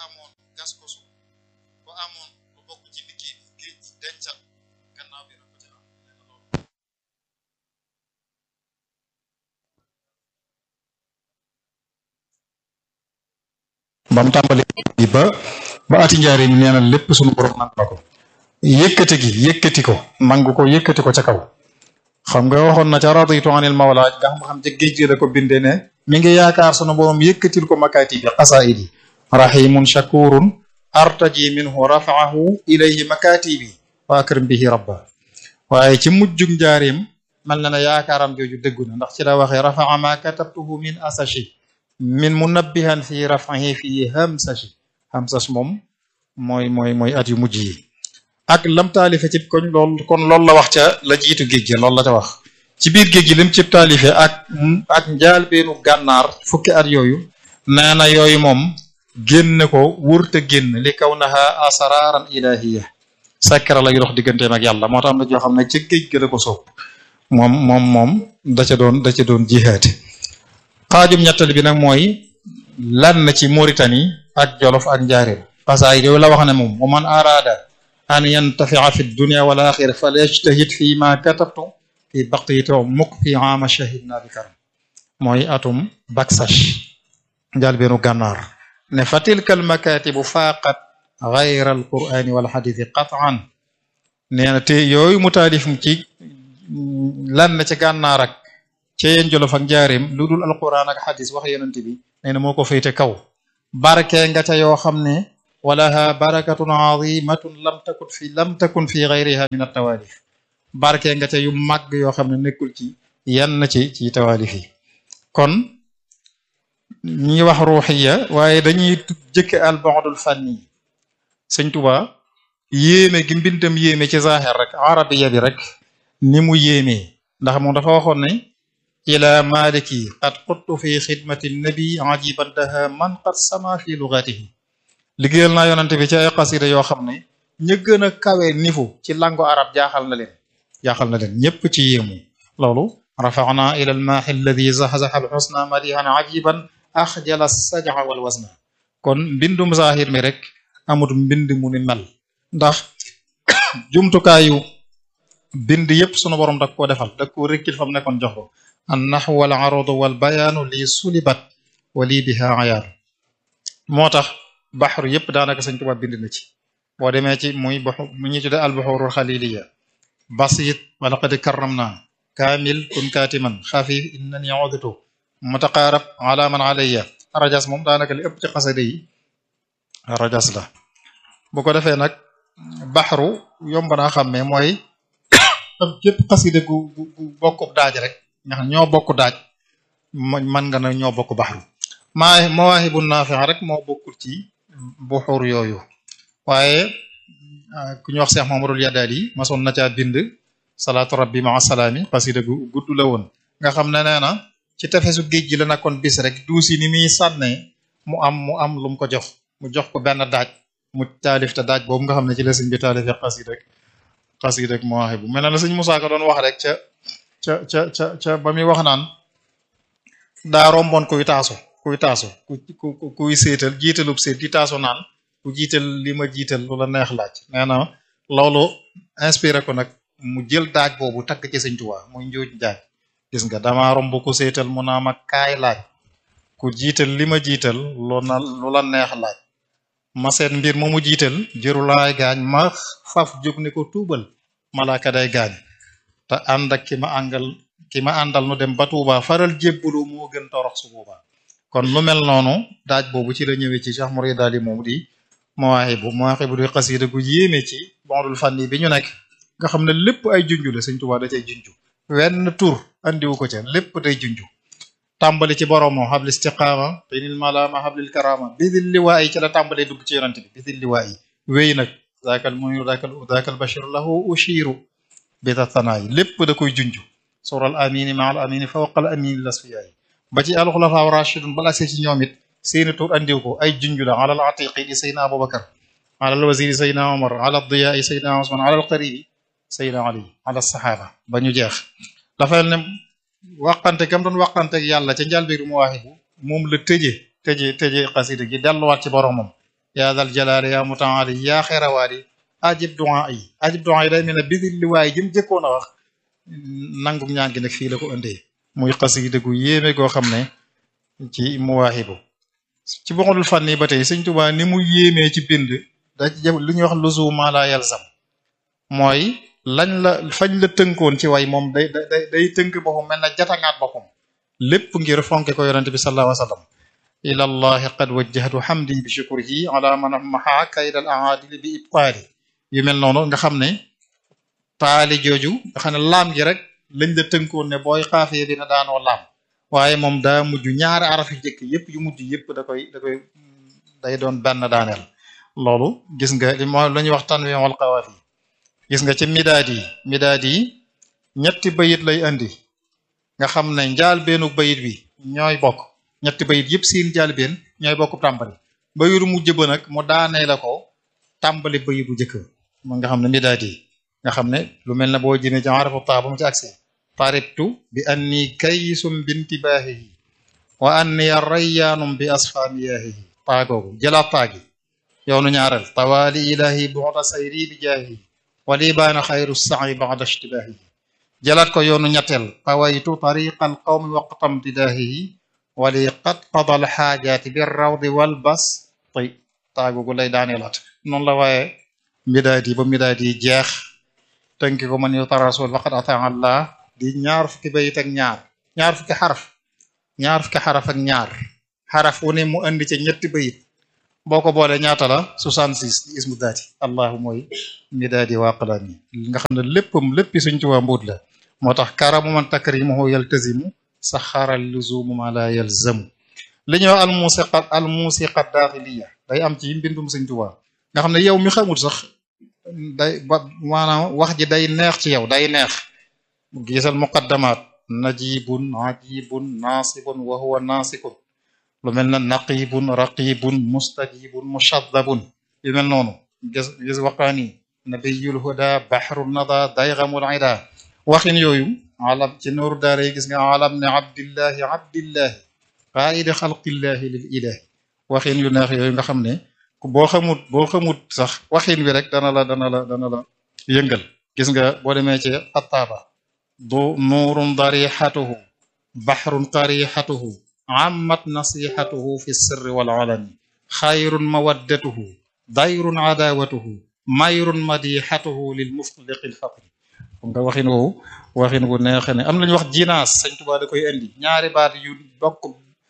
amoon gas ko suuf bu amoon lu bokk ci liggéey bi géej dencal gannaaw bi na ko ci am nee na loolu ba mu tàmbali bi ba ba ati njaari mi nee na lépp sunu borom nangu na ko yëkkati gi yëkkati ko nangu ko yëkkati ko ca kaw xam nga waxoon na ca raditu anil mawla nga xam xam ca géej gi la ko bindee ne mi ngi yaakaar sunu borom yëkkatil ko makaati bi xasaidi rahimun shakurun artaji minhu rafaahu ilayhi makaatibi wa akrim bihi rabba waaye ci mujjug njaarim mel na ne yaakaaram jooju dëggu na ndax ci la waxee rafaa ma katabtuhu min asashi min munabbihan fi rafahi fi hamsashi hamsash moom mooy mooy mooy at yu mujj yi ak lam taalife ci koñ lool kon loolu la wax ca la jiitu géej gi loolu la ca wax ci biir géej gi lim ci taalife ak ak njaal beenu gànnaar fukki at yooyu nee na yooyu moom génn ko wurte génn li kaw naha asararan ilahiya sakkara lay dox digganteem ak yàlla moo tax am na joo xam ne ca géej gi la ko soob moom moom moom da ca doon da ca doon jihaate xaajum ñettali bi nag mooy lan ci Mauritanie ak Jolof ak Njaaréem xasaay yooyu la wax ne moom wa man araada an yantafia fi dunia wal axira fal yajtahid fi ma katabtu fi baqiyati mukk fi ama shahidna bi karam mooy atum baksash njaal beenu gànnaar ne fa tilka al makatibu faaqat gayra al qurani wal xadithi qataan nee na te yooyu mu taalif ci lan ci gànnaar ak ca yeen jolof ak njaareem lu dul alquran ak xadis wax yonent bi nee na moo ko féete kaw barke nga ca yoo xam ne walaha barakatun azimatun lam takun fi lam takun fi gayriha min altawalif barke nga ca yu màgg yoo xam ne nekkul ci yenn ci ci tawalif yi kon ñi wax ruuxiya waaye dañuy jëkke albaadul fànni yi sëñ Tuba yéeme gi mbindam yéeme ci zahir rek arabiya bi rek ni mu yéemee ndax moom dafa waxoon ne ila maliki qad quttu fi xidmati nabi ajiban daha man qad sama fi lugatihi liggéeyal naa yonante bi ci ay xasida yoo xam ne ña gën a kawe nifu ci lango arab jaaxal na leen jaaxal na leen ñépp ci yéemu loolu rafaana ila almaaxi alladi zaxzaxa alxusna madihan ajiban axjala sajaxa wal wasna kon mbindum zahir mi rek amut mbind mu ni mel ndax jumtukaayu bind yépp sunu borom dak koo defal dak koo rekkil fam nekkoon jox ko an naxu wal arudu wal bayaanu lii sulibat wa lii biha ayaan moo tax baxru yépp daanaka Sëñ Tuubaa bind na ci boo demee ci muy baxu mu ñuy tudde albuxurul xaliliya basit wa laqad karramna kaamil kun kaatiman xafif innani uditu mutaqaarab ala man alayya rajas moom daanaka li ëpp ci xasida yi rajas la bu ko defee nag baxru yomb naa xàmmee mooy am képp xasida gu gu bokkub daaj rek ndax ñoo bokk daaj man nga na ñoo bokk baxru maa mawaahibu naafi'a rek moo bokkul ci buxur yooyu waaye ku ñu wax Seex Mamadul Yadaali masoon na caa bind salaatu rabbi ma salaami xasida gu gudd la woon nga xam ne nee na ci tefesu géej gi la nekkoon bis rek duusi ni muy sànnee mu am mu am lu mu ko jox mu jox ko benn daaj mu taalif te daaj boobu nga xam ne ci la sëñ bi taalif xasida rek xasida rek mawaahibu mel na la sëñ Musaa Ka doon wax rek ca ca ca ca ca ba muy wax naan daa romboon kuy taasu kuy taasu ku ku kuy séetal jiitalub séet di taasu naan ku jiital li ma jiital lu la neex laaj nee na loolu inspiré ko nag mu jël daaj boobu takk ci sëñ Tuubaa muy njuuj jaaj gis nga dama romb ku séetal mu naa ma kaay laaj ku jiital li ma jiital lu na lu la neex laaj ma seet mbir ma mu jiital jërulaay gaañ ma faf jóg ni ko tuubal malaaka day gaañ te ànd ak ki ma àngal ki ma àndal nu dem ba Tuuba faral jébbalu moo gën torox su boobaa kon lu mel noonu daaj boobu ci la ñëwee ci Cheikh Mouride daal moom di mawaahibu mawaahibu di xasida gu yéeme ci bondul fànni bi ñu nekk nga xam ne lépp ay junju la Sëñ Tuuba da cay junju wenn tur andiwu ko ca lépp day junju tàmbali ci boromam xablil istiqaama binil malaama xablil karama bidil liwaa yi ci la tàmbalee dugg ci yonante bi bidil liwaa yi wéy nag zaakal muniru zaakal zaakal bashir lahu ushiru bita tanaay lépp da koy junju sural amini ma al amini fawqal amini lasfiyaay ba ci alxulafa rashidun bala see ci ñoom it seeni tur andiw ko ay junju la alal atiqi di saydna abubakar alal wasiri saydna omar alal diyaai saydna osman alal qaribi saydna ali alal saxaaba ba ñu jeex dafay ne waqante gam doon waqante ak yàlla ca njàlbéeru mawaahibu moom la tëje tëje tëje xasida gi delluwaat ci boromam yaa dal jalaali yaa mutaali yaa xerawaali ajib du'a yi ajib du'a yi day mel ne bidil li waaye jëm jëkkoon a wax nangum ñaan gi nag fii la ko indee muy xasida gu yéeme goo xam ne ci muwaahibu ci boxalul fànni ba tey sëñ Tuubaa ni mu yéemee ci bind da ci lu ñuy wax luzuma la yalzam mooy lañ la fañ la tënkoon ci way moom day day day tënk boppam mel na jatangaat boppam lépp ngir fonke ko yonente bi sallallahu alayhi wa sallam ila allahi qad wajjahtu hamdi bi shukrihi ala man maha kaydal aadili bi ibqaali yu mel noonu nga xam ne taali jooju nga xam ne laam gi rek lañ la tënkoon ne booy xaafee dina daanoo laam waaye moom daa mujj ñaari araf yu jëkk yëpp yu mujj yëpp da koy da koy day doon benn daaneel loolu gis nga li moo la ñuy wax tanwiin wal qawaafi gis nga ci midaad yi midaad yi ñetti bayit lay andi nga xam ne njaal beenu bayit bi ñooy bokk ñetti bayit yëpp seen njaal been ñooy bokk tàmbali bayitu mujj ba nag mu daanee la ko tàmbali bayit bu njëkk mu nga xam ne midaad yi nga xam ne lu mel ne boo jëmee ci arafu taa ba mu ci agsi taribtu bi anni kaysum bintibaahihi wa anni rayyaanum bi asfaamiyaahihi taagoogu jëlaat taagi yoonu ñaareel tawaali ilahi bu'da sayri bi jaahihi wali baana xayru sa'i ba'da ishtibaahihi jëlaat ko yoonu ñetteel tawaytu tariqal qawmi waqtam tidaahihi wali qad qada al xaajaati bir rawdi wal bas tay taagoogu lay daaneelaat noonu la waaye midaad yi ba midaad yi jeex tënki ko man yuta rasul faqad ataa allah di ñaar fukki bayit ak ñaar ñaar fukki xaraf ñaar fukki xaraf ak ñaar xaraf wu ne mu andi ca ñetti bayit boo ko boolee ñaata la 66 ismu daati allahu mooy midaadi waaqalaani nga xam ne léppam léppi suñ tuwaa mbuut la moo tax karamu man takrimuhu yaltazimu saxaral luzumu ma la yalzamu li ñuy wax al musiqa al musiqa daaxiliya day am ci mbindum suñ tuwaa nga xam ne yow mi xamul sax day ba maanaam wax ji day neex ci yow day neex gisal muqaddamaat najibun ajibun naasibun wa huwa naasikun lu mel na naqibun raqibun mustajibun mushaddabun yu mel noonu gis gis waqaani nabiyul huda baxru nada daygamul ida waxin yooyu alam ci nooru daara yi gis nga alam ne abdillahi abdillahi qaidi xalqillahi lil ilahi waxin yu neex yooyu nga xam ne boo xamut boo xamut sax waxin wi rek dana la dana la dana la yëngal gis nga boo demee ci attaaba du nuurun darixatuhu baxrun qarixatuhu ammat nasihatuhu fi sirri wal alani xayrun mawaddatuhu dayrun adawatuhu mayrun madixatuhu lil mufliqi lfatri nga waxin woowu waxin wu neexe ne am nañu wax jinaas Sëñ Tuubaa da koy indi ñaari baat yu bokk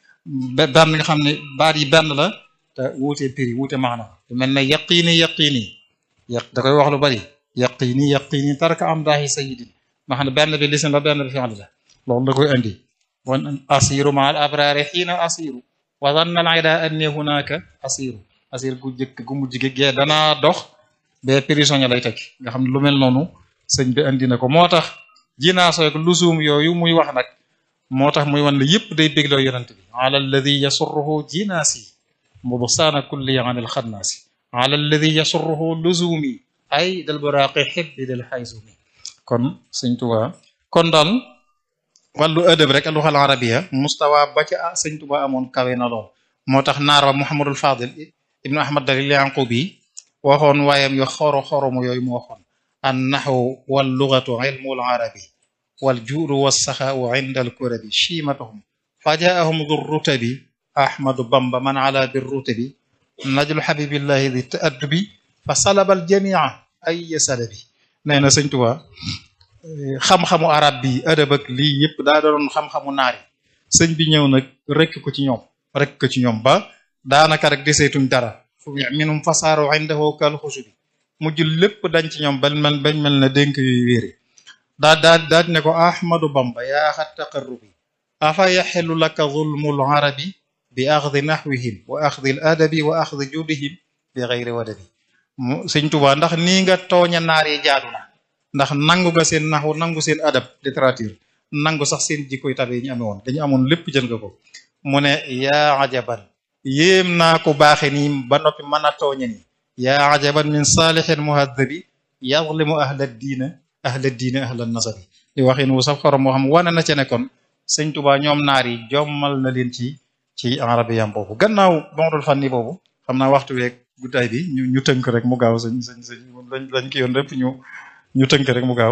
benn nga xam ne baat yi benn la te wuute piri wuute maana lu mel ne yaqiini yaqiini yaq da koy wax lu bari yaqiini yaqiini tarka am daahi sayidin nga xam ne benn bi lisin la benn bi fi'l la loolu da koy indi wan asiru ma al abrari xiina asiru wa zanna al ida anni hunaka asiru asir gu jëkk gu mujj gi gee danaa dox bee prisonnier lay tekki nga xam ne lu mel noonu sëñ bi andi na ko moo tax jinaasoy ko lusum yooyu muy wax nag moo tax muy wan la yëpp day bégloo yonent bi ala alladi yasurruhu jinaasi mubsaana kulli an al xannaasi ala alladi yasurruhu lusumi ay dal buraqi xibbi dal xaysumi kon sëñ Tuubaa kon daal wàllu ëdëb rek alluxal arabiya mustawa ba ca sëñ Tuubaa amoon kawe na lool moo tax naar ba Muhammadul Fadil ibnu Ahmad Dalil Yanqubi waxoon waayam yo xoro xoromu yooyu mu waxoon an naxwu wal lugatu ilmul arabi wal juudu wassaxaau inda al kurabi chiimatuhum fa jaahum du rutabi ahmadu bamba man ala bir rutabi najlu xabibillahi di taaddubi fa salabal jamia ay salabi nee na sëñ Tuubaa xam-xamu arab bi adab ak lii yëpp daa doon xam-xamu naari sëñ bi ñëw nag rekk ko ci ñoom rekk ko ci ñoom ba daanaka rek deseetuñ dara fu minum fasaaru indahu kal xusubi mujj lépp dañ ci ñoom bañ mel bañ mel na dénk yuy wéere daa daa daa ne ko ahmadu bamba yaa xat taqarrubi afa yaxelu laka zulmul arabi bi axdi naxwihim wa axdi al adabi wa axdi judihim bi xeyri wadabi mu sëñ Tuubaa ndax nii nga tooña naar yi jaadu na ndax nangu nga seen naxu nangu seen adab littérature nangu sax seen jikkoy tabe yi ñu amee woon dañu amoon lépp jël nga ko mu ne yaa ajaban yéem naa ko baaxe nii ba noppi mën a tooñe nii yaa ajaban min saalixin muhadabi yazlimu ahla diina ahla diina ahla nasabi di waxin wu sax xorom moo xam wane na ca ne kon sëñ Tuubaa ñoom naar yi jommal na leen ci ci arabiyam boobu gannaaw bondul fanni boobu xam naa waxtu weeg guddaay bi ñu ñu tënk rek mu gaaw sëñ sëñ sëñ lañ lañ ki yoon lépp ñu ñu tënk rek mu gaaw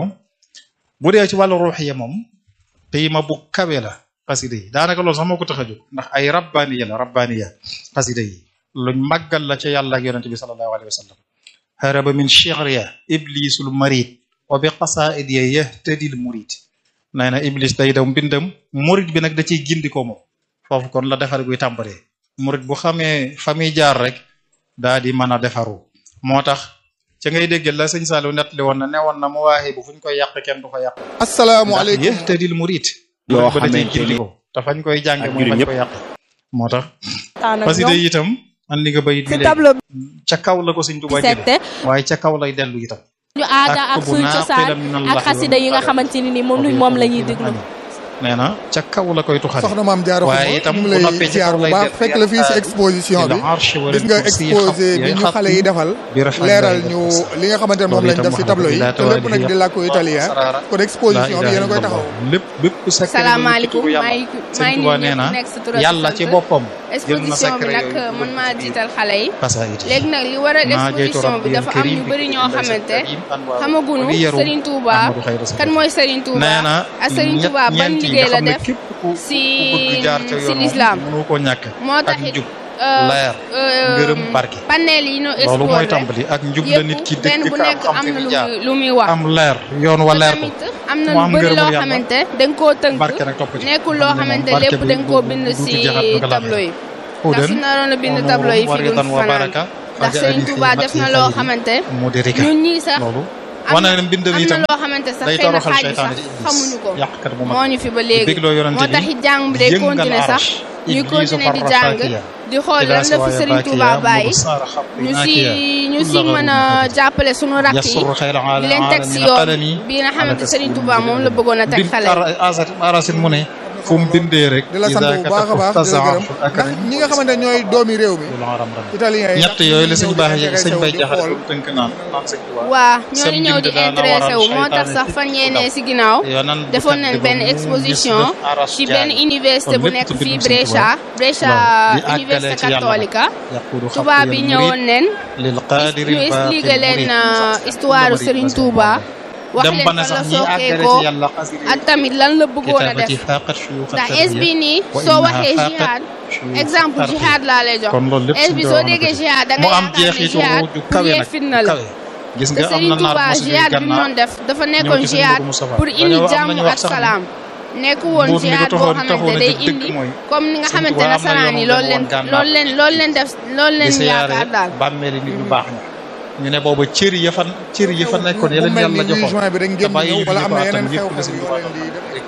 bu dee ci wàllu ruuxiya moom payma bu kawe la xasida yi daanaka loolu sax moo ko tax a jóg ndax ay rabbaniya la rabbaniya xasida yi luñ màggal la ca yàlla ak yonente bi sallallahu alayhi wa sallam haraba min shi'riya iblisul marid wa bi qasa'idiya yahtadil murid nee na iblis day daw mbindam murid bi nag da ciy gindi ko moom foofu kon la defar guy tàmbalee murid bu xamee fa muy jaar rek daa di mën a defaru moo tax ca ngay dégg la sëñ Saliou nettali woon na ne woon na mu waaxee bu fuñ koy yàq kenn du ko yàq asalaamaaleykum yahtadil murid yoo ba da ciy xamante gindi ni ko te fañ koy jànge ak mooy jullit fañ ñëpp. koy yàq moo tax waxtaan ak parce que ñoom day itam andi nga bayit bi ci léegi tableau ca kaw la ko sëñ Tuubaa jëlee secte waaye ca kaw lay dellu itam ñu aada ak bu suñu naaqilan cosaan min ak allahi xasida yi nga xamante ni ni moom wa moom la ñuy bi déglu nee na ca kaw la koy tuxale soxna maam Diarra waaye Xuma itam ñu ngi bu lay noppee ci ziar kaw bu lay baax def fekk la fii si exposition bi gis nga exposé bi ñu xale yi defal leeral ñu li nga xamante ne moom lañ def si tableau yi te lépp nag di làkku italien kon exposition bi yéen a koy taxaw lépp bépp secret salaamaaleykum bu maa yàlla ngi sëñ maa ngi Tuubaa nuyu nee na ñëpp nekk sa tur ak yàlla sa ci sant. boppam jël na exposition bi secret nag yooyu man maa jiital xale yi xasaayid yi. léegi nag li waral maa jeytu exposition bi rabbiyal dafa am karim ñu bi bëri ñoo laysa xamante karim anwaaru xamagunu wa bi yarum Serigne Touba Ahmadu xayra sa kan mooy Serigne Touba nee na ak Serigne Touba ban ñeent yi liggéey nga la xam ne def képp ku si ku bëgg jaar ca si yoon l'islam mënu koo ñàkk moo ak taxit njub euh, leer euh, ngërëm barke panel yi ñu loolu mooy exposé tàmbali ak njub la nit ki yëpp benn dëkk bu ka am nekk xam am fi na mu lu jaar muy lu muy wax am leer yoon wa te leer ko tamit am na mu lu am bëri ngërëmul loo yàlla. xamante dañ koo tënk barke nag topp ci nekkul loo xam ne moom xamante barke lépp bi dañ koo du- bind du- du si ci jaxat ba galaat. tableau yi Hudan ndax su naroon a bind wa tableau yi nuurun fi wa duñ ridan wa fanaan baraka ndax fa Serigne jaali Touba fi def na mati loo xayri xamante mudirika ñun ñii sax loolu am wane na na mbindam am na itam loo xamante sax day xëy na toroxal xaaj bi seytaane sax di iblis xamuñu ko yàqkat bu mag moo ñu fi ba léegi bégloo yonante moo bi taxit jàng bi day yëngal continuer sax arash ñuy iblisu continuer di farra jàng faakiya di xool ila lan la fi siwaaya Serigne Touba baakiya bàyyi mubsara xaqi ñu si naakiya ñu si kulla mën a gharin jàppale sunu rakk yi yasur xayra di leen teg si yoon bi nga xamante Serigne Touba moom la bëggoon a teg xale yi. arasin mu ne fu mu bindee rek di la sant bu baax a baax di la gërëm ndax ñi nga xamante ne ñooy doomi réew mi italien yi ñett yooyu la sëñ baax yi ñëw sëñ bay di jaxate xool ko tënk naan naan sëñ Tuubaa waa ñooñu Sam ñëw di bind daana intéressé wu waral moo tax seytaane sax ci fan ku yéenee daw. si ginnaaw yonan bu defoon tedd nañ ba benn mu exposition gis def aras ci jaay. benn université kon bu lépp nekk ci fii bindum sëñ Brescia Brescia Waaw, di àggale université ci yàlla catholique yaqudu tubaab bi xaqiyal ñëwoon murid nen lil qaadiri ñu expliqué baaqil leen murid. histoire Serigne Touba wax dem leen ba ne fan la sax ñi àggale sookeekoo ci yàlla xasida ak tamit lan la bëggoon a kitaabati def faqat shuyukh ndax at-tarbiyya es bi nii wa soo innaha waxee faqat jihad shuyukh exemple at-tarbiyya. jihad laa lay jox kon loolu lépp es bi suñu soo doon déggee ko jihad da mu ngay am yaakaar ne jeexitu jihad ju pour kawe yee nag fitna la kawe gis te nga am na Serigne naar Touba bu jógee jihad bi mu gànnaar doon def dafa ñëw nekkoon ci sëñ jihad Modou Moustapha. pour indi Dañoo am jàmm nañu ak wax sax ne salaam nekk woon mbuut mi jihad ko boo taxoon xamante taxoon a day jóg dëgg indi mooy comme ni nga Sëñ xamante Touba am na nasaraan yi yoon loolu bu leen woon gànnaar. loolu leen loolu leen def loolu di leen siyaare yaakaar daal bàmmeeli nit ñu baax ña ñu ne booba cër ya fa cër ya fa nekkoon ya mu leen mel yàlla ni joxoon juin bi dañ te génn bàyyi ñëw ñu wala fi am ko na attan yeneen yëpp la xew-xew sëñ yoo Touba leen di def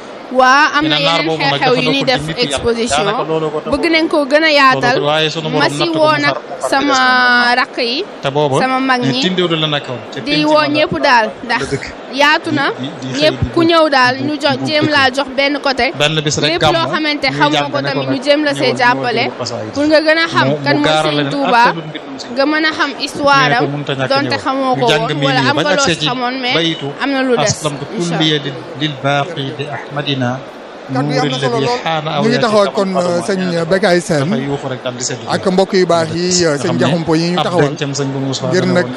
waa am ñu na ne naar yeneen boobu nag xew-xew dafa yu ñuy nekkul def ci nit yàlla. exposition daanaka looloo ko taxoon. bëgg nañ koo gën a yaatal loolu waaye sunu ma borom si natt ko woo mu nag far mu far sama des rakk yi te booba sama mag ne ñi tindéewlu la nekkoon ca di penc woo ma la- ñëpp daal ndax la dëkk yaatu na di- di xëy ñëpp di ku bu- ñëw daal bu- ñu jox bu- jéem bu- laa jox benn côté benn bis rek lépp gàmmu loo xamante ñuy xamoo jàng ko ne tamit nag ñu jéem la see ñëwal- jàppale ñëwal xasaayid. pour nga gën a xam mu- kan mu mooy gaaral Serigne leen Touba attanul mbindum sëñ nga mën a xam histoire ñu ne ko am mënut a ñàkk donte ñëw. xamoo ko ñu jàng woon mii wala nii am ba nga loo accès si ci xamoon mais bayitu am na lu des aslamtu incha kulliya lil lil baaqi bi ahmadina kaddu yi am na solo nuuri lool xaana aw ñu ngi yaati taxawal kaman kon faduma. sëñ Bekay Sène dafay yuuxu rek daal di sedd ak mbokk yu baax yi sëñ Jaxumpo yi ñu taxawal ngir nag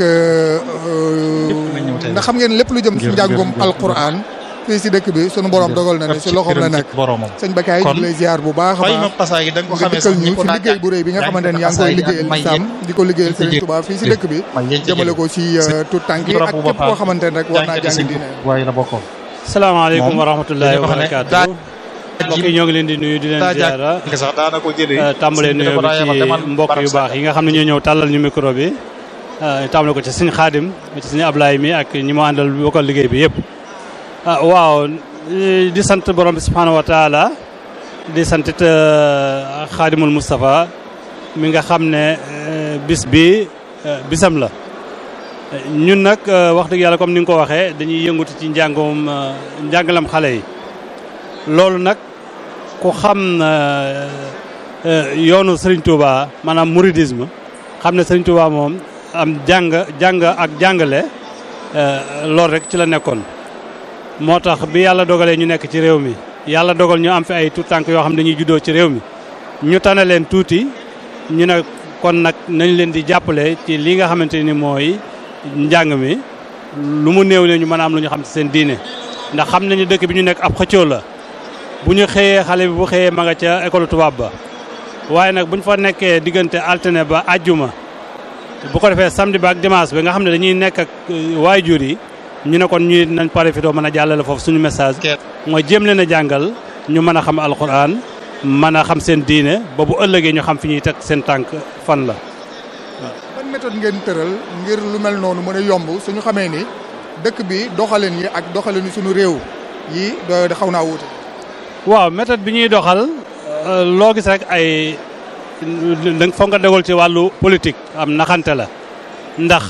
ndax xam ngeen lépp lu jëm ci Ngir- njàngum ngir- alquran fii si dëkk bi sunu borom dogal na ne si loxoom la nekk boromam sëñ Bekay ñu Kon, ngi lay ziar bu baax a fay ma baax pasaa yi da nga ko nga xamee dikkal sax ñu ñi ko ci daa liggéey bu rëy bi nga xamante ne yaa ngi koy liggéeyal lislaam di ko liggéeyal Serigne Touba fii si dëkk bi jëmale ko si tout tànk yi ak képp koo xamante ne rek war naa jàng diine waaye la bokkoon salaamaaleykum Moom wa rahmatullahi dañu wa ko xam ne barakaatu daa- mbokk yi ñoo ngi leen di nuyu di leen daa ziara jàng sax daana ko jëlee euh, tàmbalee sëñ bi nuyoo dafa daa bi yebal demal ci mbokk yu barab baax yi nga xam ne ñoo ñëw tàllal ñu micro bi euh, tàmbale ko ci sëñ Xaadim ci sëñ Ablaye mi ak ñi mu àndal bokkal liggéey bi yëpp ah waaw eh, di sant borom bi subhanahu wa taala di sant it euh, Xaadimul Moustapha mi nga xam ne euh, bis bi euh, bisam la ñun nag euh, wax dëgg yàlla comme ni nga ko waxee dañuy yëngutu ci njàngum euh, njàngalam xale yi loolu nag ku xam euh, euh, yoonu Serigne Touba maanaam mouridisme xam ne Serigne Touba moom am jàng jàng ak jàngale euh, loolu rek ci la nekkoon. moo tax bi yàlla dogalee ñu nekk ci réew mi yàlla dogal ñu am fi ay tout tànk yoo xam ne dañuy juddoo ci réew mi ñu tane leen tuuti ñu ne kon nag nañ leen di jàppale ci li nga xamante ni mooy njàng mi lu mu néew ne ñu mën a am lu ñu xam ci seen diine ndax xam nañu dëkk bi ñu nekk ab xëccoo la bu ñu xëyee xale bi bu xëyee ma nga ca école tubaab ba waaye nag bu ñu fa nekkee diggante altine ba àjjuma bu ko defee samedi ba ak dimanche bi nga xam ne dañuy nekk ak waajur yi ñu ne kon ñuy nañ pare fi doo mën a jàllale foofu suñu message mooy jéem leen a jàngal ñu mën a xam alquran mën a xam seen diine ba bu ëllëgee ñu xam fi ñuy teg seen tànk fan la ban méthode ngeen tëral ngir lu mel noonu mën a yomb suñu xamee ni dëkk bi doxalin yi ak doxalin yi suñu réew yi da xaw naa wuute waaw méthode bi ñuy doxal loo gis rek ay da foog nga dogal ci wàllu politique am naxante la ndax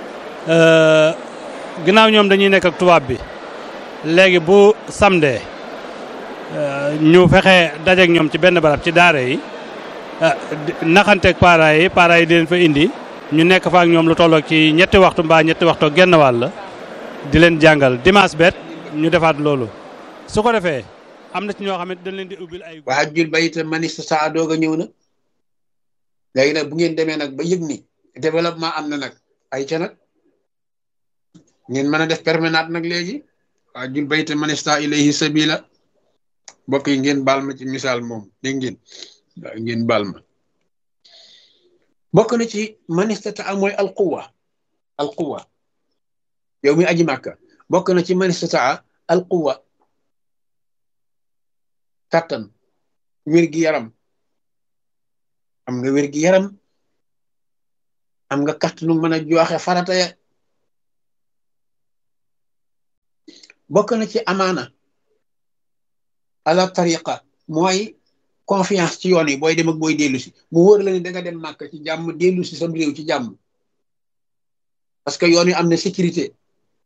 ginnaaw ñoom dañuy nekk ak tubaab bi léegi bu samedi ñu fexe dajeek ñoom ci benn barab ci daara yi naxanteeg parents yi parents yi di leen fa indi ñu nekk fa ak ñoom lu tolloog ci ñetti waxtu mbaa ñetti waxtu genn wàll di leen jàngal dimanche bet ñu defaat loolu su ko defee am na ci ñoo xam ne dañ leen di ubbil ay. waa jul bayita manista saa doog a ñëw na léegi nag bu ngeen demee nag ba yëg ni développement am na nag ay ca nag ngeen mën a def permanente nag léegi waa jul bayita manista ilayhi sabila mbokk yi ngeen baal ma ci misaal moom dégg ngeen waaw ngeen baal ma bokk na ci manistata a mooy alquwa alquwa yow mi aji màkka bokk na ci manistata a alquwa kàttan wér gi yaram am nga wér gi yaram am nga kàttanu mën a joxe farata ya bokk na ci amaana ala tariqa mooy confiance ci yoon yi booy dem ak booy dellu si mu wóor la ni da nga dem màkk ci jàmm dellu si sam réew ci jàmm parce que yoon yi am na sécurité